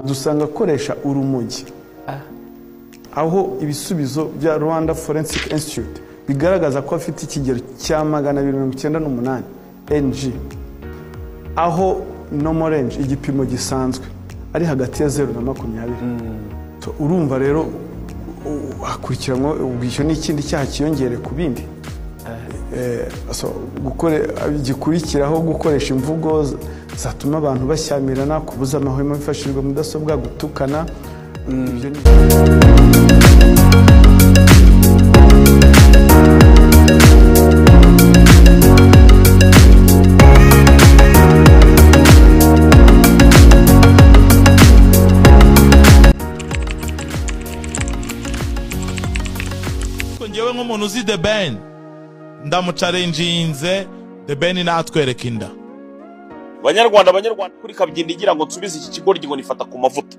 dusanga akoresha urumogi aho ibisubizo bya rwanda forensic institute bigaragaza ko afite ikigero cya magana abiri mirongo icyenda n'umunani ng aho nomorenje igipimo gisanzwe ari hagati ya zeru na makumyabiri So, urumva rero u- hakurikiranwa ubwishyu n'ikindi cyaha cyiyongere ku bindi Eh, so, gukore- gikurikiraho gukoresha imvugo z- zatuma abantu bashyamirana kubuza amahwemo hifashishijwe mudasobwa gutukana ibyo ni- ariko ngewe nk'umuntu uzi the ben ndamucarenjinze the ben natwereka inda banyarwanda banyarwanda kuri kabyindi igira ngo nsubize iki kigoryi ngo nifata ku mavuta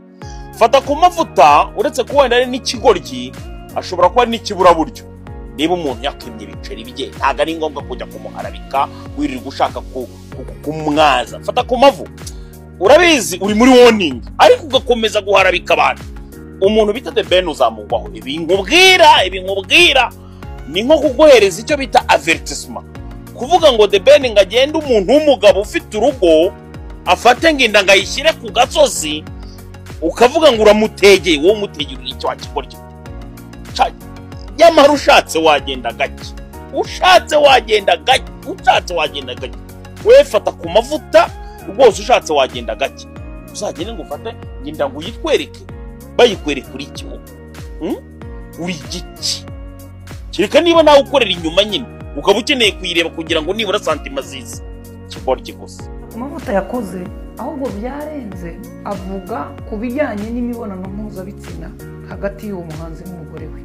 fata ku mavuta uretse kuba wenda ari n'ikigoryi ashobora kuba ari n'ikiburaburyo niba umuntu yakimye ibiceri bye ntabwo ari ngombwa kujya kumuharabika wirirwa ushaka ku- ku- kumwaza fata ku mavu urabizi uri muri warning ariko ugakomeza guharabika abantu umuntu bita the ben uzamugwaho ibi nkubwira ibi nkubwira ni nko kuguhereza icyo bita avertisement kuvuga ngo the ben ngo agende umuntu w'umugabo ufite urugo afate ngo inda ngo ayishyire ku gasozi ukavuga ngo uramutegeye wowe umutegeye icyo wakigorya Ca- nyamara ushatse wagenda gake ushatse wagenda gake ushatse wagenda gake wowe fata ku mavuta rwose ushatse wagenda gake uzagende ngo ufate ngenda ngo uyitwereke bayikwereka uri iki wowe? Hmm? uri igiki kereka niba nawe ukorera inyuma nyine ukaba ukeneye kuyireba kugira ngo nibura santima ziza kigoryi gusa amavuta yakoze ahubwo byarenze avuga ku bijyanye n'imibonano mpuzabitsina hagati y'uwo muhanzi n'umugore we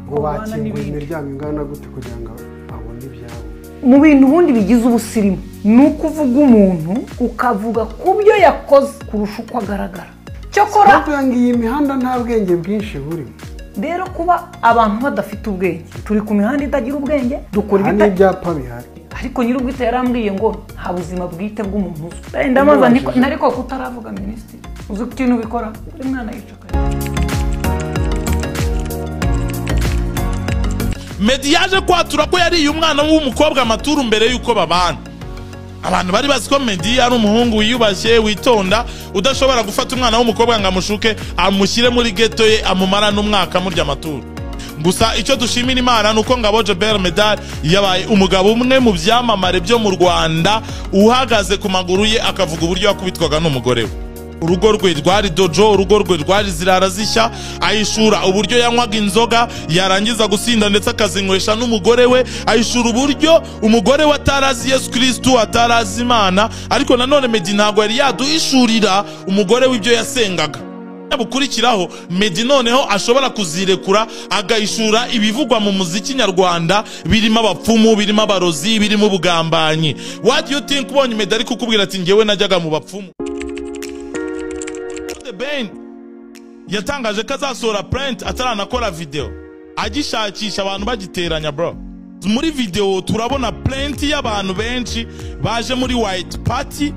ngo bakinguye imiryango ingana gute kugira ngo abone ibyabo mu bintu ubundi bigize ubusirimu ni uko uvuga umuntu ukavuga ku byo yakoze kurusha uko agaragara cyakora bavuga ngo iyi mihanda nta bwenge bwinshi burimo rero kuba abantu badafite ubwenge turi ku mihanda itagira ubwenge dukora nta ibita n'ibyapa bihari ariko nyir'ubwite yarambwiye ngo nta buzima bwite bw'umuntu uzwi Eh, ndabaza niko- nari koko utaravuga minisitiri uzi ko ikintu ubikora buri mwana yicakaye medi yaje kwatura ko yariye umwana w'umukobwa amaturu mbere y'uko babana abantu bari bazi ko medi ari umuhungu wiyubashye witonda udashobora gufata umwana w'umukobwa ngo amushuke amushyire muri geto ye amumara n'umwaka amurya amaturu gusa icyo dushimira imana ni uko ngabo jobert medal yabaye umugabo umwe mu byamamare byo mu rwanda uhagaze ku maguru ye akavuga uburyo yakubitwaga n'umugore we urugo rwe rwari dojo urugo rwe rwari zirara zishya ahishura uburyo yanywaga inzoga yarangiza gusinda ndetse akazinywesha n'umugore we ahishura uburyo umugore we atarazi yesu kirisitu atarazi imana ariko nanone medi ntabwo yari yaduhishurira umugore w'ibyo yasengaga bukurikiraho medi noneho ashobora kuzirekura agahishura ibivugwa mu muziki nyarwanda birimo abapfumu birimo abarozi birimo ubugambanyi what do you think ubonye medi ari kukubwira ati ngewe najyaga mu bapfumu the ben yatangaje ko azasohora print ataranakora video agishakisha abantu bagiteranya bro muri video turabona plenty y'abantu benshi baje muri white party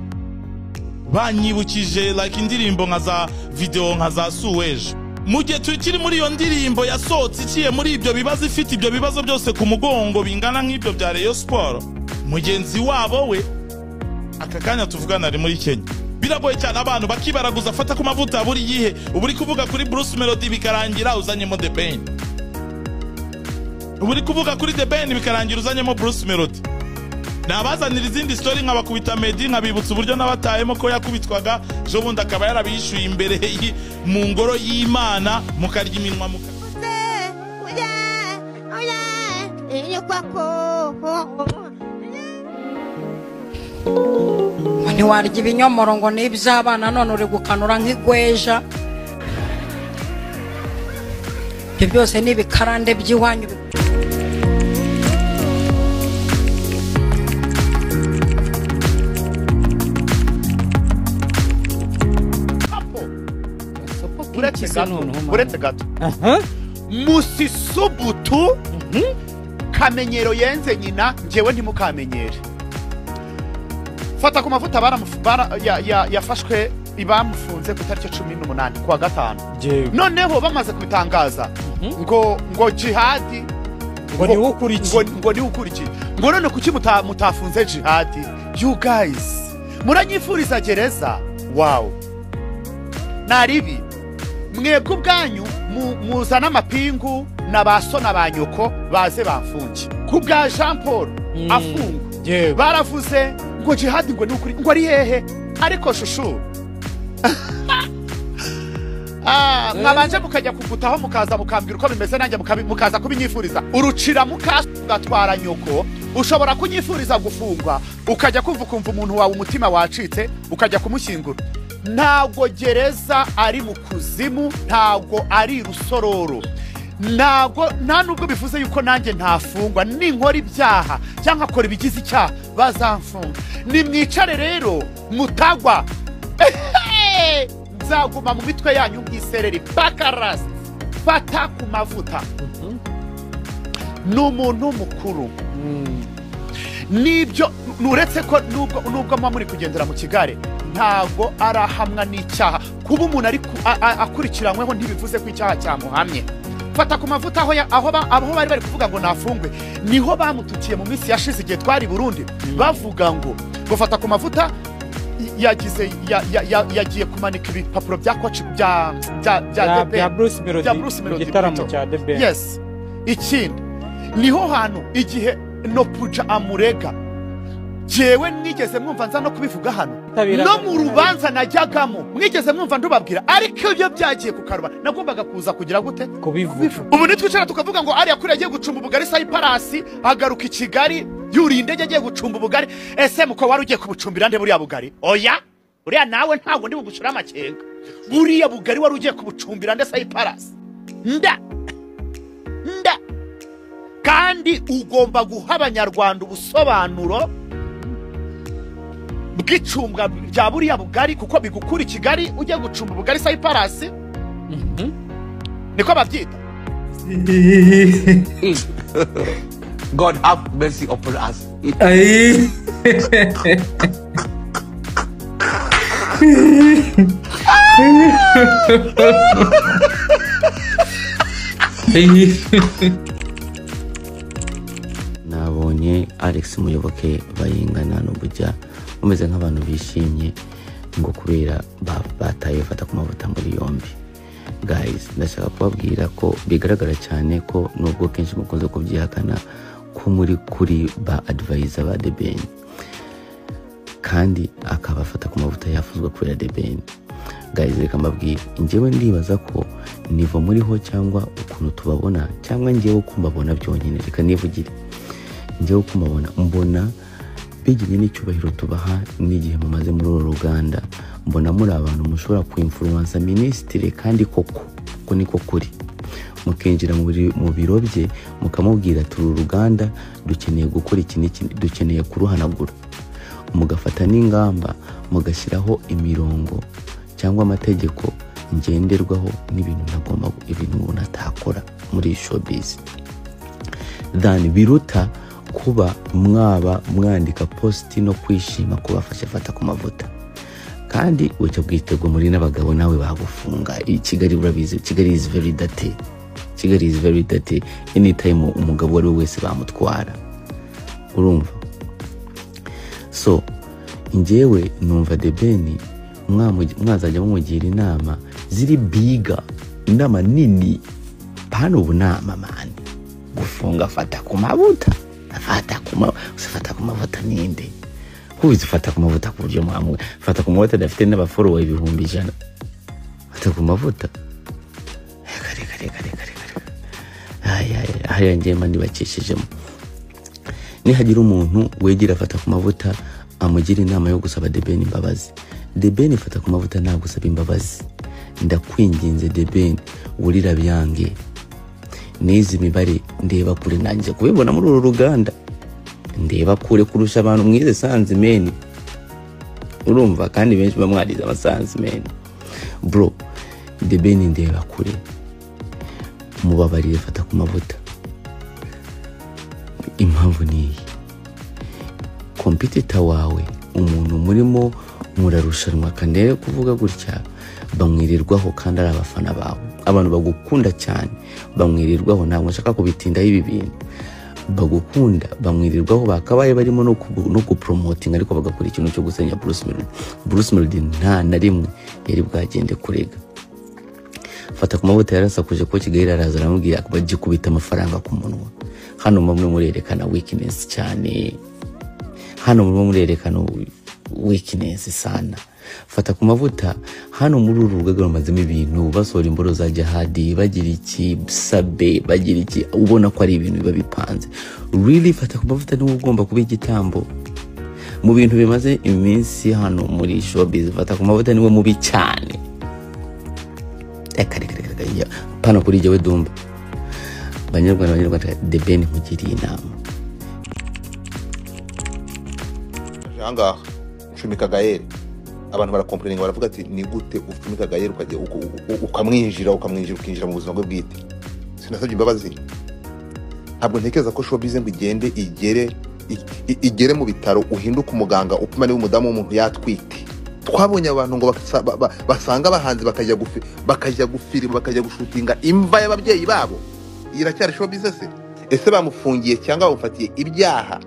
banyibukije like indirimbo nka za video nka za suweje mu gihe tukiri muri iyo ndirimbo yasohotse iciye muri ibyo bibazo ifite ibyo bibazo byose ku mugongo bingana nk'ibyo bya Rayon Sport mugenzi wabo we aka kanya tuvugana ari muri kenya biragoye cyane abantu bakibaraguza afata ku mavuta buri gihe uba uri kuvuga kuri bruce melody bikarangira uzanyemo the ben uba uri kuvuga kuri the ben bikarangira uzanyemo bruce melody nabazanira izindi story nkabakubita medi nkabibutsa uburyo nabatahemo ko yakubitwaga ejo bundi akaba yarabishyuye imbere y- mu ngoro y'imana mukarya iminwa muka ntiwarya ibinyomoro ngo ni iby'abana none uri gukanura nk'igweja ibyo byose ni ibikarande by'iwanyu uretse gato uretse gato musisubutu kamenyero yenze nyina ngewe ntimukamenyere fata ku mavuta baramufu- bara- ya- ya- yafashwe bamufunze ku itariki ya cumi n'umunani kuwa gatanu Jewe. noneho bamaze kubitangaza ngo ngo jihadi Ngo niwe ukora iki? ngo- ngo niwe ukora iki ngo none kuki muta- mutafunze jihadi you guys muranyifuriza gereza wow ni ribi mwebwe ubwanyu mu- muzana amapingu na ba so na ba nyoko baze bafunge ku bwa jean paul afungwa yewe baravuze ngo jihadi ngo ni ukuri ngo ari hehe ariko shushu Ah, mwabanje mukajya kugutaho mukaza mukambwira uko bimeze nanjye mukabi- mukaza kubinyifuriza urucira mukasi ugatwara nyoko ushobora kunyifuriza gufungwa ukajya kumva ukumva umuntu wawe umutima wacitse ukajya kumushyingura ntabwo gereza ari mu kuzimu ntabwo ari rusororo ntabwo nta nubwo bivuze yuko nanjye ntafungwa ninkora ibyaha cyangwa nkakora ibigize icyaha bazamfunga nimwicare rero mutagwa Ehehe! nzaguma mu mitwe yanyu nk'isereri bakarasi fata ku mavuta ni umuntu mukuru n'ibyo uretse ko nubwo nubwo muba muri kugendera mu kigare ntabwo arahamwa n'icyaha kuba umuntu ari ku- a- a- akurikiranyweho ntibivuze ko icyaha cyamuhamye fata ku mavuta aho ya- aho ba- aho bari bari kuvuga ngo nafungwe niho bamututiye mu minsi yashize igihe twari i burundi bavuga ngo ngo fata ku mavuta yagize ya- ya- ya- yagiye kumanika ibipapuro bya koci bya bya bya bya DP. bya bruce melody bya Bruce mu Melody gitaramo Pito. cya the ben yes ikindi niho hantu igihe nopuja amurega jewe mwigeze mwumva nza no kubivuga hano Tabira- no mu rubanza najyagamo mwigeze mwumva ndubabwira ariko ibyo byagiye ku karubara nagombaga kuza kugira gute kubivuga ubu nitwicara tukavuga ngo ariya kuri agiye gucumba ubugari sa iparasi agaruka i kigali yuriye indege agiye gucumba ubugari ese muko wari ugiye kubucumbira nde buriya bugari oya uriya nawe ntabwo ndi bugushira amakenga buriya bugari wari ugiye kubucumbira nde sa iparasi nda nda kandi ugomba guha abanyarwanda ubusobanuro bw'icumbwa rya buriya bugari kuko bigukura i kigali ugiye gucumba ubugari sa iparasi niko babyita God have mercy upon us. nabonye alex muyoboke bayingana n'ubujya bameze nk'abantu bishimye ngo kubera ba- bataye bafata ku mavuta muri yombi guys ndashaka kubabwira ko bigaragara cyane ko nubwo kenshi mukunze kubyihakana ko muri kuri ba advayiza ba debeni kandi akaba afata ku mavuta yafuzwa kubera debeni guys reka mbabwire njyewe ndibaza ko nivo muriho cyangwa ukuntu tubabona cyangwa njyewe uko mbabona byonyine reka nivugire njyewe uko mubona mbona bigirye n'icyubahiro tubaha n'igihe mumaze muri uru ruganda mbona muri abantu mushobora kwimfuruwansa minisitiri kandi koko ko niko kuri mukinjira mu biri- mu biro bye mukamubwira turi uruganda dukeneye gukora iki n'iki dukeneye kuruhanagura mugafata n'ingamba mugashyiraho imirongo cyangwa amategeko ngenderwaho n'ibintu ntagomba ibintu umuntu atakora muri showbiz than biruta kuba mwaba mwandika positi no kwishima kubafasha fata ku mavuta kandi bucya bwitego muri n'abagabo nawe bagufunga I- kigali urabizi kigali is very dirty kigali is very dirty anytime umugabo uwo ari we wese bamutwara urumva so njyewe numva debeni mwamu- mwazajya mumugira inama ziri biga inama nini hano ubu nama mani gufunga fata ku mavuta fata ku mavuta fata ku mavuta ninde kubizi fata ku mavuta ku buryo mwamwe fata ku mavuta adafite n'abaforowa ibihumbi ijana fata ku mavuta reka reka reka reka reka reka aya aya aya ngewe mba nibakishijemo nihagira umuntu wegera afata ku mavuta amugira inama yo gusaba debeni imbabazi debeni fata ku mavuta nagusaba imbabazi ndakwinginze debeni wurira byange n'izi mibare ndeba kure nanjye kubibona muri uru ruganda ndeba kure kurusha abantu mwize sanzi meni urumva kandi benshi muba mwarize amasanzi meni bro debeni ndeba kure mubabarire fata ku mavuta impamvu ni iyi kompitita wawe umuntu murimo murarushanwa kandi rero kuvuga gutya bamwirirwaho kandi ari abafana bawe abantu bagukunda cyane bamwirirwaho ntabwo nshaka kubitindaho ibi bintu bagukunda bamwirirwaho bakabaye barimo no ku- no guporomotinga ariko bagakora ikintu cyo gusenya Bruce Melody Bruce Melody nta na rimwe yari bwagende kurega fata ku mavuta yarasakuje ko kigali araza aramubwira bagikubita amafaranga ku munwa hano murimo murerekana weakness cyane hano murimo murerekana weakness sana fata ku mavuta hano muri uru rugaga bamazemo ibintu basohora imboro za jihadi bagira iki sabe bagira iki ubona ko ari ibintu biba bipanze really fata ku mavuta niwe ugomba kuba igitambo mu bintu bimaze iminsi hano muri showbiz fata ku mavuta niwe mubi cyane reka reka reka reka pana kuri jyewe dumba banyarwanda banyarwanda the ben nkugiriye inama ahangaha nshumika gayeri abantu barakompuringa baravuga ati ni gute ucumika gayeri ukajya uku- uku- ukamwinjira ukamwinjira ukinjira mu buzima bwe bwite sinasabye imbabazi ntabwo ntekereza ko showbiz ngo igende igere i- i- igere mu bitaro uhinduke umuganga upima niba umudamu w'umuntu yatwite twabonye abantu ngo basa- ba- ba- basanga abahanzi bakajya gufi- bakajya gufirima bakajya gushutinga imva y'ababyeyi babo Iyi iracyari showbiz se ese bamufungiye cyangwa bamufatiye ibyaha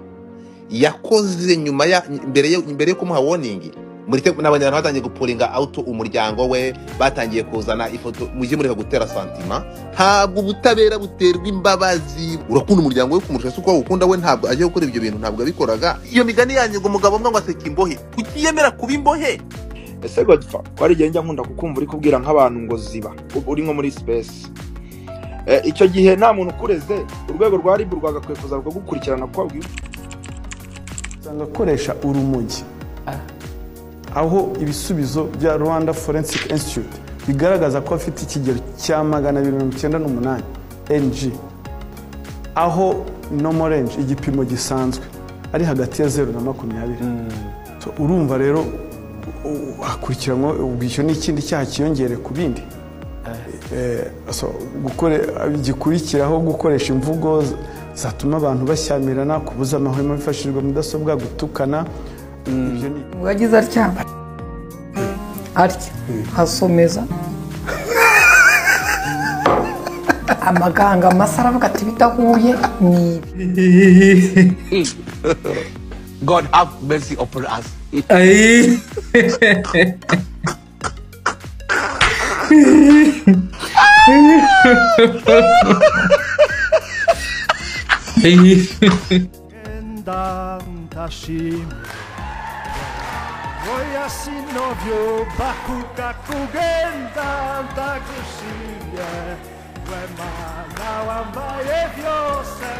yakoze nyuma ya mbere yo mbere yo kumuha warning muri te- n'abandi bantu batangiye gupuringa auto umuryango we batangiye kuzana ifoto mujye mureka gutera santima ntabwo ubutabera buterwa imbabazi urakunda umuryango we kumurusha se uko awukunda we ntabwo aje gukora ibyo bintu ntabwo yabikoraga iyo migani yanyu ngo umugabo umwe ngo aseka imbohe kuki yemera kuba imbohe ese godfa ko ari igihe njya nkunda kukumva uri kubwira nk'abantu ngo ziba u- uri nko muri sipesi icyo gihe nta muntu ukureze urwego rwa ribu rwagakwiye kuza rukagukurikirana kuko wabwiye usanga akoresha urumogi aho ibisubizo bya rwanda forensic institute bigaragaza ko afite ikigero cya magana abiri mirongo icyenda n'umunani ng aho normal range igipimo gisanzwe ari hagati ya zeru na makumyabiri So, urumva rero u- u- hakurikiranwa ubwo icyo ni ikindi cyaha cyiyongere ku bindi Eh, so, gukore- gikurikiraho gukoresha imvugo z- zatuma abantu bashyamirana kubuza amahwemo hifashishijwe mudasobwa gutukana ibyo ni wagize atya atya hasomeza amaganga amasa aravuga ati bidahuye ni ibi God have mercy upon us. Ay. ndashima oya sinovyo bakuka kugenda ndagushimye we mana wambaye byose